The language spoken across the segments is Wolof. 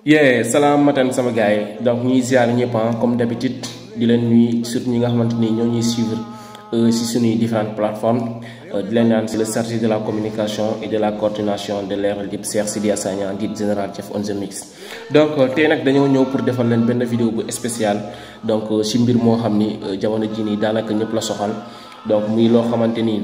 yee salaam matin sama gars yi donc ñuy ziar ñëpp comme d'habitude di leen nuyu surtout ñi nga xamante ni ñoo ñuy suivre si suñuy différentes plateformes di leen naan c'est le chargé de la communication et de la coordination de Leral Dip Cheikh Sidia Sagna guide général chef on the mix donc tey nag dañoo ñëw pour defal leen benn vidéo bu spécial donc si mbir moo xam ni jamono ji nii daanaka ñëpp la soxal donc muy loo xamante ni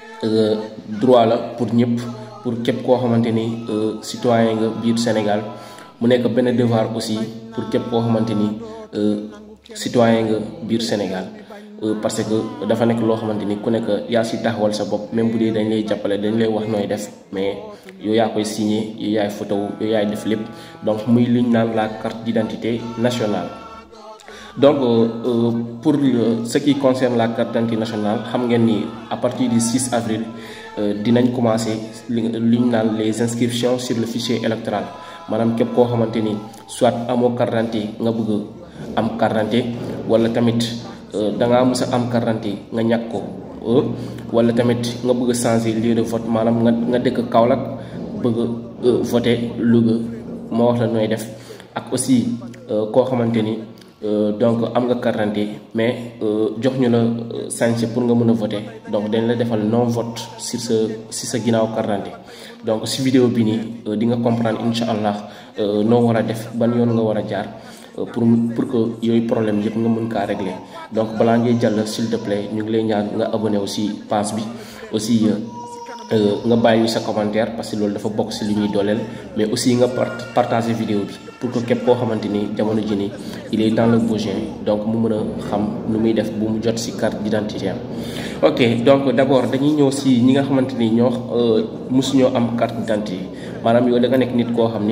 droit la pour ñëpp pour képp koo xamante ni citoyen nga biir Sénégal mu nekk benn devoir aussi pour képp koo xamante ni citoyen nga biir Sénégal parce que dafa nekk loo xamante ni ku nekk yaa si taxawal sa bopp même bu dee dañ lay jàppale dañ lay wax nooy def mais yow yaa koy signé yow yaay photo yow yaay def lépp donc muy liñ naan la carte d'identité nationale donc pour ce qui concerne la carte d'identité nationale xam ngeen ni à partir du 6 avril dinañ commencer li ñu naan les inscriptions sur le fichier électoral maanaam képp koo xamante ni soit amoo carte d'identité nga bëgg am carte d'identité wala tamit da ngaa mës a am carte d'identité nga ñàkk ko wala tamit nga bëgg a changer lieu de vote maanaam nga nga dëkk Kaolack bëgg a voter Louga ma wax la nooy def ak aussi koo xamante ni donc am nga carte d'identité mais jox ñu la sañse pour nga mën a voter donc dañ la defal non vote sur sa si sa ginnaaw carte d'identité donc si vidéo bi nii di nga comprendre incha allah noo war a def ban yoon nga war a jaar pour pour que yooyu problème yëpp nga mën kaa régler donc balaa ngay jàll s'il te plaît ñu ngi lay ñaan nga abonné aussi page bi aussi nga bàyyi ñu sa commentaire parce que loolu dafa bokk si li ñuy dooleel mais aussi nga partager vidéo bi pour que képp koo xamante ni jamono ji nii il est dans le besoin donc mu mën a xam nu muy def bu mu jot si carte d'identité am ok donc d'abord dañuy ñëw si ñi nga xamante ni ñoo mosuñoo am carte d'identité maanaam yow da nga nekk nit koo xam ni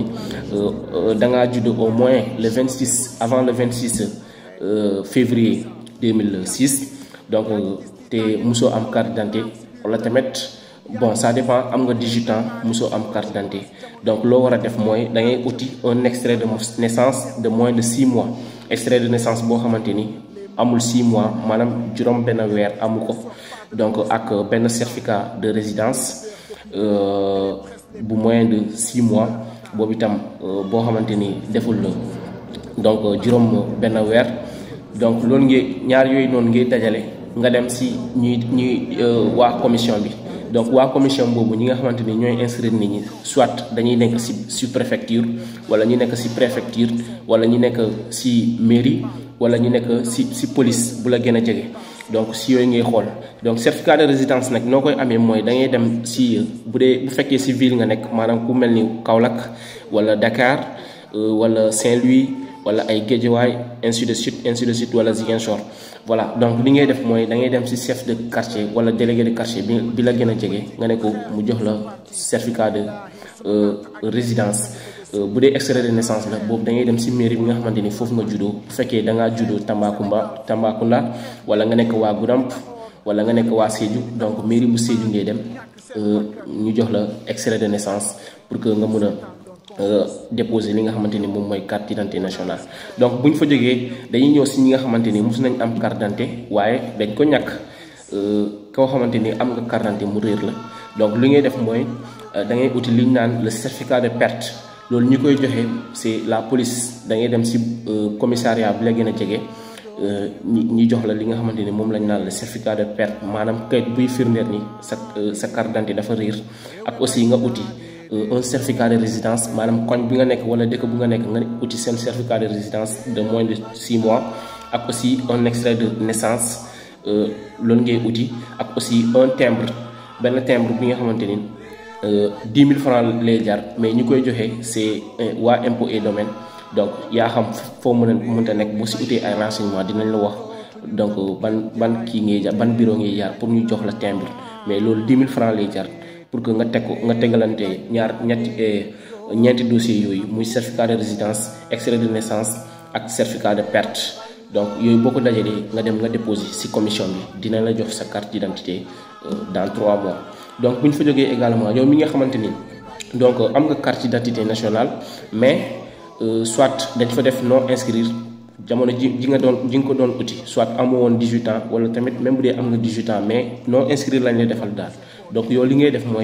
da ngaa judd au moins le 26 avant le 26 février 2006 donc te mosoo am carte d'identité wala tamit bon ça dépend am nga 18 ans mosoo am carte d'identité donc loo war a def mooy da ngay uti un extrait de naissance de moins de 6 mois extrait de naissance boo xamante ni amul 6 mois maanaam juróom benn weer amu ko donc ak benn certificat de résidence bu moins de 6 mois boobu itam boo xamante ni deful la donc juróom benn weer donc loolu ngay ñaar yooyu noonu ngay dajale nga dem si ñuy ñuy waa commission bi donc waa commission boobu ñi nga xamante ni ñooy inscrire nit ñi soit dañuy nekk ci ci préfecture wala ñu nekk ci préfecture wala ñu nekk ci mairie wala ñu nekk ci ci police bu la gën a jege donc ci yooyu ngay xool donc certificat de résidence nag noo koy amee mooy da ngay dem ci bu dee bu fekkee ci ville nga nekk maanaam ku mel ni Kaolack wala Dakar wala Saint-Louis wala ay Guédiawaye ainsi de suite ainsi de suite wala Ziguinchor voilà donc li ngay def mooy da ngay dem ci chef de quartier wala délégué de quartier bi bi la gën a jege nga ne ko mu jox la certificat de résidence bu dee extrait de naissance la boobu da ngay dem ci mairie bi nga xamante ni foofu nga juddoo bu fekkee da ngaa juddoo Tambacounda Tambacounda wala nga nekk waa Goudomp wala nga nekk waa Sédhiou donc mairie bu Sédhiou ngay dem ñu jox la extrait de naissance pour que nga mën a déposer li nga xamante ni moom mooy carte d'identité nationale donc bu ñu fa jógee dañuy ñëw si ñi nga xamante ni mos nañ am carte d'identité waaye dañ ko ñàkk koo xamante ni am nga carte d'identité mu réer la donc li ngay def mooy da ngay uti li ñu naan le certificat de perte loolu ñi koy joxe c'est la police da ngay dem si commissariat bi la gën a jege ñi ñi jox la li nga xamante ni moom lañ naan le certificat de perte maanaam kayit buy firndeer ni sa sa carte d'identité dafa réer ak aussi nga uti. un certificat de résidence maanaam koñ bi nga nekk wala dëkk bu nga nekk nga uti seen certificat de résidence de moins de 6 mois ak aussi un extrait de naissance loolu ngay uti ak aussi un timbre benn timbre bi nga xamante ni 10 000 francs lay jar mais ñi koy joxe c'est waa impôt et domaine donc yaa xam foo mën a mënta nekk boo si utee ay renseignements dinañ la wax donc ban ban kii ngay jar ban bureau ngay jaar pour ñu jox la timbre mais loolu 10 000 francs lay jar. pour que nga teg ko nga tegalante ñaar ñetti ñeenti dossiers yooyu muy certificat de résidence extrait de naissance ak certificat de perte donc yooyu boo ko dajalee nga dem nga déposer ci commission bi dina la jox sa carte d'identité dans trois mois donc bu ñu fa jógee également yow mi nga xamante ni donc am nga carte d'identité nationale mais soit dañ fa def non inscrire jamono ji ji nga doon ji nga ko doon uti soit amoo woon 18 ans wala tamit même bu dee am nga 18 ans mais non inscrire lañ lay defal daal donc yow li ngay def mooy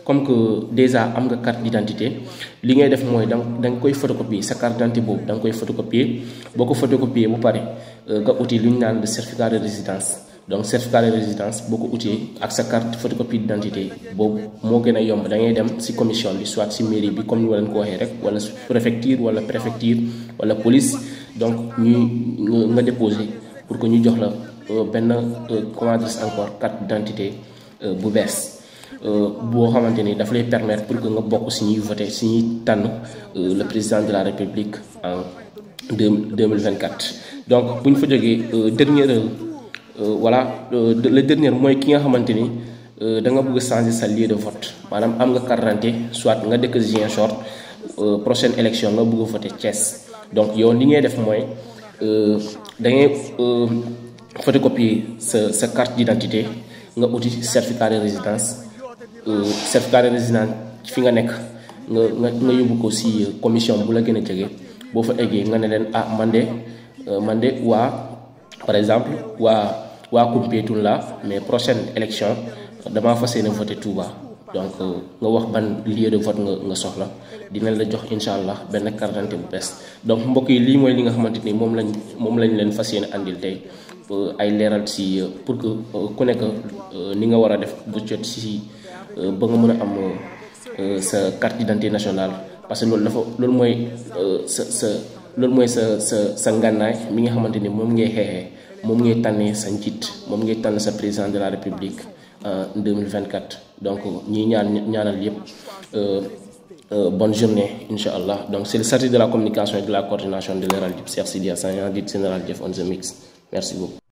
comme que déjà am nga carte d'identité li ngay def mooy da da nga koy photocopier sa carte d'identité boobu da nga koy photocopier boo ko photocopier bu pare nga uti lu ñu naan le certificat de résidence donc certificat de résidence boo ko utee ak sa carte photocopie d'identité boobu moo gën a yomb da ngay dem ci commission bi soit ci mairie bi comme ni ma leen ko waxee rek wala préfecture wala préfecture wala police donc ñuy nga déposer pour que ñu jox la benn comment dire encore carte d'identité bu bees boo xamante ni daf lay permettre pour que nga bokk ci ñuy voter ci ñuy tànn le président de la république en deux deux mille vingt quatre donc bu ñu fa jógee dernière voilà le dernier mooy ki nga xamante ni da nga bëgg changer sa lieu de vote maanaam am nga carte d'identité soit nga dëkk Ziguinchor prochaine élection nga bëgg a voter Thiès donc yow li ngay def mooy da ngay photocopier sa sa carte d'identité nga uti certificat de résidence certificat de résidence fi nga nekk nga nga nga yóbbu ko ci commission bu la gën a jege boo fa eggee nga ne leen ah man de man de waa par exemple waa waa Koumpentoum la mais prochaine élection damaa fas yéene voter Touba donc nga wax ban lieu de vote nga nga soxla dinañ la jox incha allah benn carte d'identité bu bees donc mbokk yi lii mooy li nga xamante ni moom lañ moom lañ leen fas yéene andil tey ay leeral ci pour que ku nekk ni nga war a def bu jot ci ba nga mën a am sa carte d'identité nationale parce que loolu dafa loolu mooy sa sa loolu mooy sa sa sa ngànnaay mi nga xamante ni moom ngay xeexee moom ngay tànnee sa njiit moom ngay tànn sa président de la république en 2024 donc ñi ñaan ñaanal yépp bonne journée incha allah donc c'est le statut de la communication et de la coordination de Leral Dip Cheikh Sidia Sagna dit général Jeff on the mix merci beaucoup